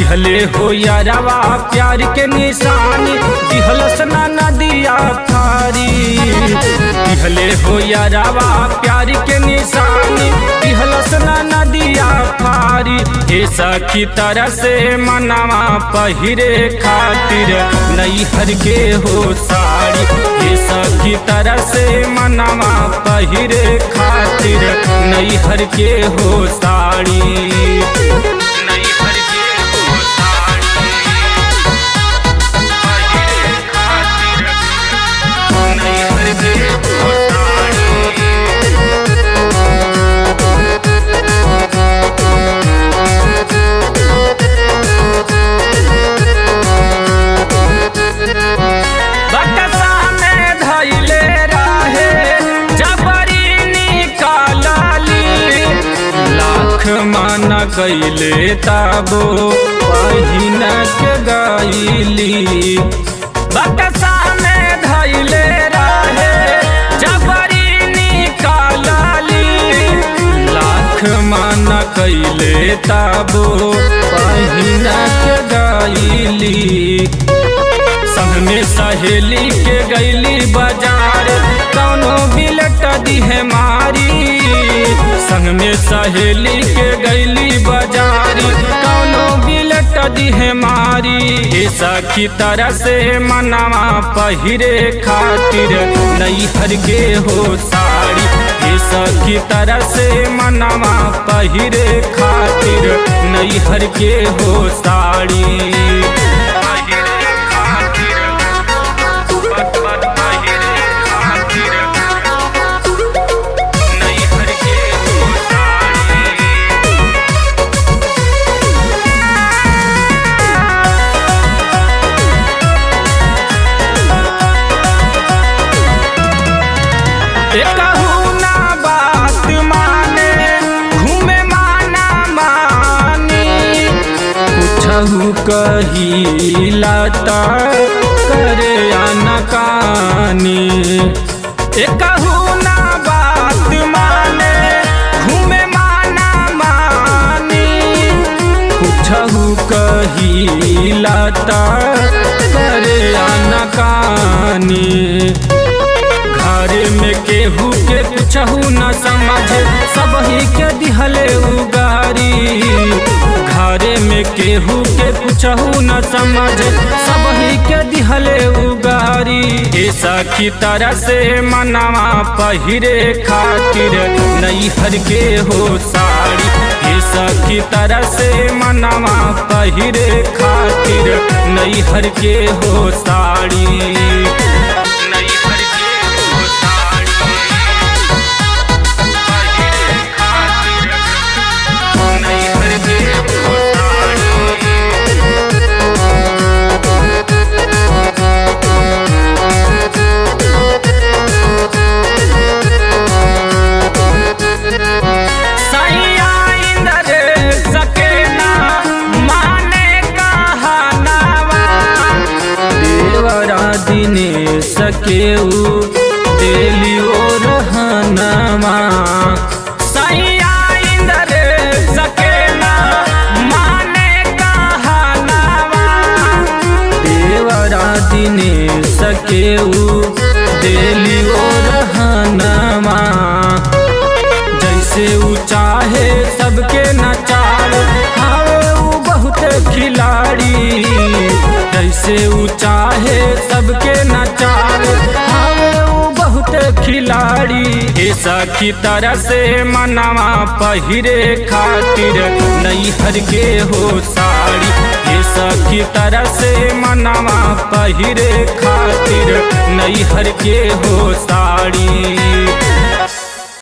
दिहले हो यारवा प्यार के निशानी दिहलस ना नदिया थारी दिहले हो यारवा प्यार के निशानी दिहलस ना नदिया थारी हे सखी तरह से मनवा पहिरे खातिर नैहर के हो साड़ी हे सखी तरह से मनवा पहिरे खातिर नैहर के हो साड़ी नैहर के हो साड़ी पहिरे खातिर नैहर के हो साड़ी बकसा में धैले रहे जबरी निकालली लाख मन कैले ताबो पहिन के गईली बकसा में धैले रहे जबरी निकालली लाख मन कैले ताबो पहिन के गईली संग में सहेली के गईली बाजार कौनो बिलट दिहे मारी संग में सहेली के गईली बाजार कौनो बिलट दिहे मारी ए सखी तरह से मनवा पहिरे खातिर नैहर के हो साड़ी ए सखी तरह से मनवा पहिरे खातिर नैहर के हो साड़ी पहिरे खातिर पत पत पहिरे खातिर नैहर के हो साड़ी एकहु ना बात माने घूमे माना मानी कुछहु कहिला त करे अनकानी एकहु ना बात माने घूमे माना मानी कुछहु कहिला त करे अनकानी घर में केहू के कुछहू न समझे सब ही के दिहले उगारी घर में केहू के कुछहू न समझे सब ही के दिहले उगारी ए सखी तरह से मनवा पहिरे खातिर नैहर के हो साड़ी ए सखी तरह से मनवा पहिरे खातिर नैहर के हो साड़ी नैहर के हो साड़ी पहिरे खातिर नैहर के हो साड़ी सैया इंद्र सकेना माने कहनावा देवरा दिने सकेऊ देली ओ रहनवा सैया इंद्र सकेना माने कहनावा देवरा दिने सकेऊ देली ओ रहनवा जैसे ऊ चाहे सबके नचाल हावे ऊ बहुत खिलाड़ी जैसे ऊ चाहे सबके नचाल हावे ऊ बहुत खिलाड़ी ए सखी तरह से मनवा पहिरे खातिर नैहर के हो साड़ी ए सखी तरह से मनवा पहिरे खातिर नैहर के हो साड़ी